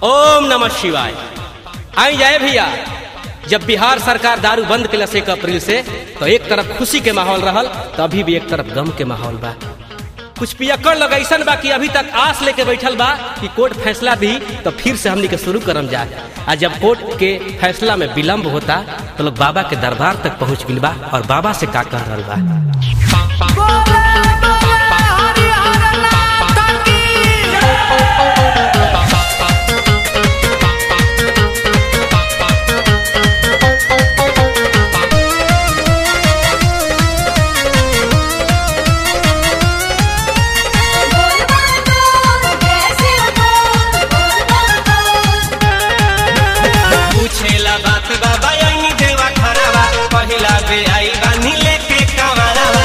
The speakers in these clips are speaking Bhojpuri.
ओम नमः शिवाय आई जाए भैया जब बिहार सरकार दारू बंद के एक अप्रैल से तो एक तरफ खुशी के माहौल रहल तो अभी भी एक तरफ गम के माहौल बा कुछ पियक्कड़ लोग ऐसा बा कि अभी तक आस लेके बैठल बा कि कोर्ट फैसला दी तो फिर से हमनी के शुरू करम जा आ जब कोर्ट के फैसला में विलम्ब होता तो लोग बाबा के दरबार तक पहुंच गइल बा और बाबा से का कह रहल बा पूछेला बात बाबा यही देवा खराबा पहिला बे आई बानी लेके कमरावा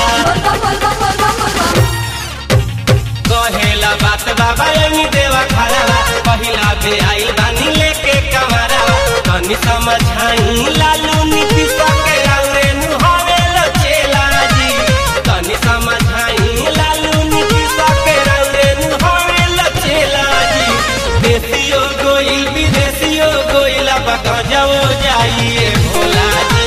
कहेला बात बाबा यही देवा खराबा पहिला बे आई बानी लेके कमरावा तनी समझाई लालू नीति सके औरे नु हवे लचेला जी तनी समझाई लालू नीति सके औरे नु हवे लचेला जी देसियो गोइल विदेशियो गोइल बका जाओ जाइए भोला जी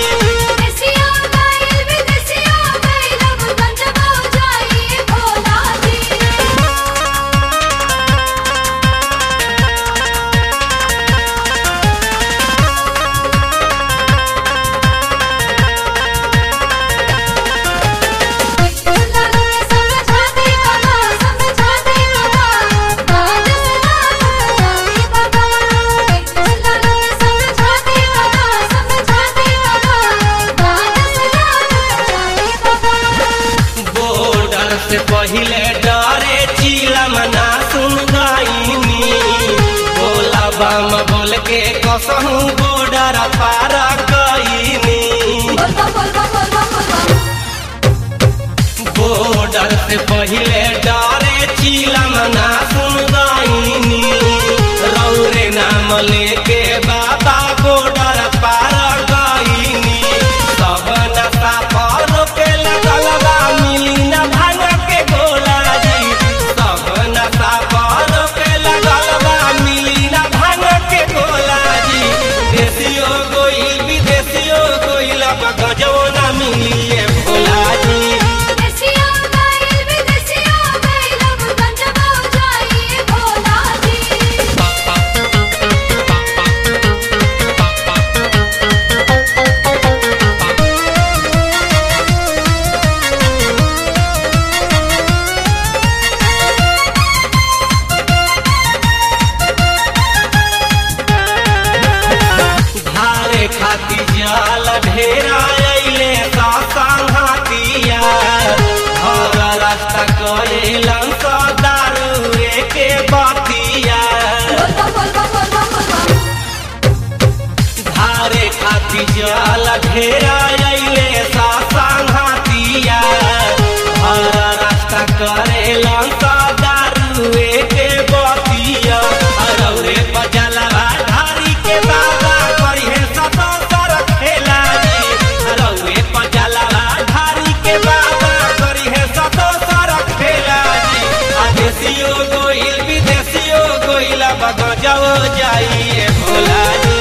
बॉर्डर से पहिले डरे चीला मना सुन गईनी बोला बम बोल के कसहू बॉर्डर पार गईनी बॉर्डर से पहिले डरे चीला मना सुन गईनी रौरे नाम लेके बाबा बॉर्डर पार गईनी सब नशा पर के लगल बा मिली न भांग के गोला जी सब नशा पर के लगल बा मिली न भांग के गोला जी देसियो गोइल विदेशियो गोइल गजो न मिलिए भोला जी धारे खाती जाल ढेरा अइले संघातिया हर रास्ता करेलन स दारुए के बतिया धारे खाती जाल ढेरा अइले संघातिया हर रास्ता करेलन स दारुए के बतिया अरौरे बजलवा धारी के बाबा करिहे सतो सर खेला जी अरौरे बजलवा धारी के बाबा करिहे सतो सर खेला जी आ देसियो गोइल विदेशियो गोइल बगजो जाइए भोला जी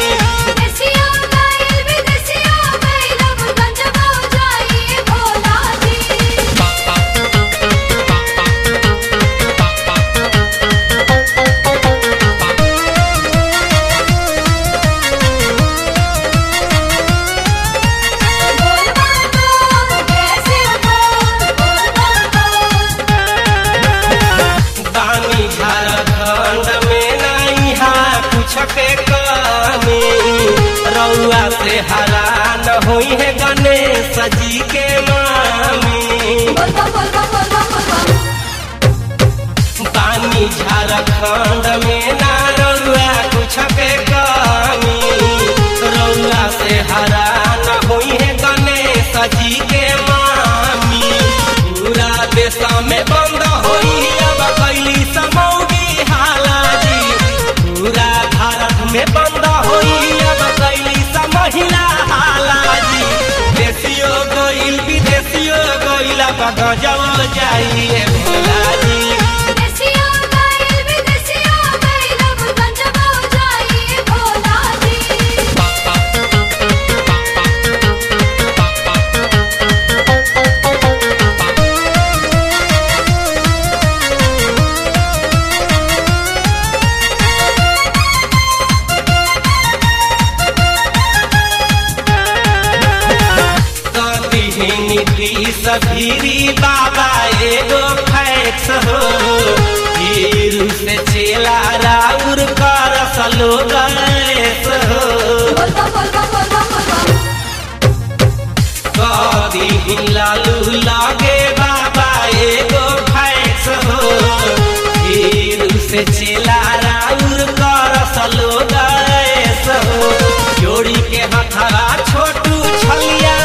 बानी झारखंड में नहीं हा कुछ के कमी रउआ से हरान होई है गणेश जी के मामी बानी झारखंड में ना रउआ कुछ के कमी रउआ से हरान होई है गणेश जी के मामी पूरा देश में बंद होई अब कैली समौगी हाला जी पूरा भारत में बंद होई अब कैली महिला हाला जी देशियो गोइल विदेशियो गोइल बगजो जाइए भोला जी देसिया गाइल विदेसिया सफीरी बाबा एगो फैक्स हो हीरू से चेला राउर कर सलो गैस हो कदी लालू लागे बाबा एगो फैक्स हो हीरू से चेला राउर कर सलो गैस हो जोड़ी के हथरा छोटू छलिया